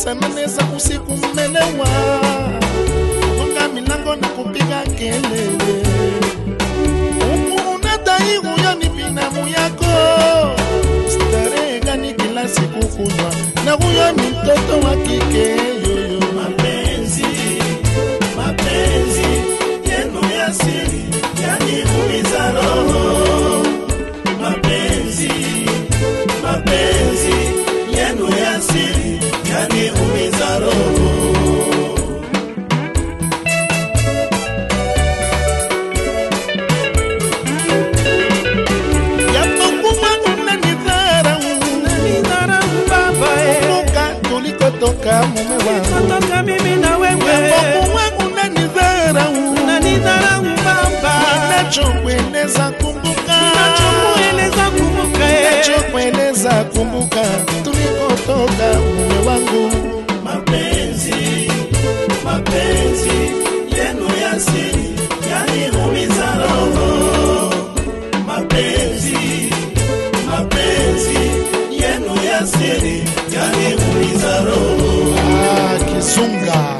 saa nane za usiku mmelewa, gonga milango na kupiga kelele, huku unadai huyo ni binamu yako. Starehe gani kila siku kunywa, na huyo ni mtoto wa kike yoyo. mapenzi mapenzi yenu ya siri yaniumiza roho mapenzi mapenzi yenu ya siri yaniumiza roho Yapokuwa unanidharau, Nidharau baba eh. kumbuka tulikotoka mume wangu. Kutoka mimi na wewe Yapokuwa unanidharau, unanidharau baba nachokueleza kumbuka, nachokueleza kumbuka eh. nachokueleza kumbuka tulikotoka mume wangu. mapenzi mapenzi yenu ya siri yaniumiza roho mapenzi mapenzi yenu ya siri yaniumiza roho Ah, Kizunga